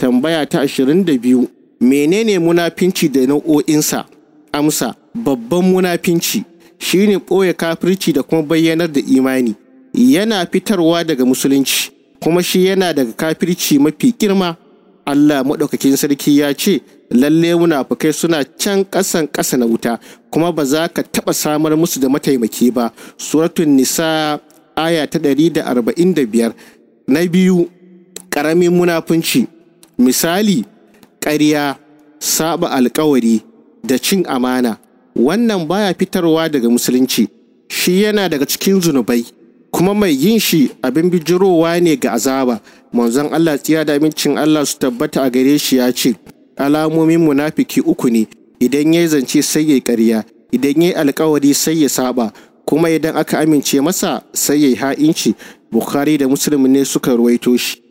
tambaya ta ashirin da biyu menene munafinci da nau'o'insa amsa babban munafinci shine ɓoye kafirci da kuma bayyanar da imani yana fitarwa daga musulunci kuma shi yana daga kafirci mafi girma Allah maɗaukakin sarki ya ce lalle munafukai suna can ƙasan ƙasa na wuta kuma ba za ka taɓa samar musu da mataimaki ba suratun nisa aya ta ɗari da arba'in da biyar na biyu ƙaramin munafunci misali ƙarya saba alkawari da cin amana wannan baya fitarwa daga musulunci shi yana daga cikin zunubai kuma mai yin shi abin bijirowa ne ga azaba manzon Allah tsiya da amincin Allah su tabbata a gare shi ya ce alamomin munafiki uku ne idan ya zance sai ya ƙarya idan ya alkawari sai ya saba kuma idan aka amince masa sai ya yi ha'inci bukhari da muslim ne suka ruwaito shi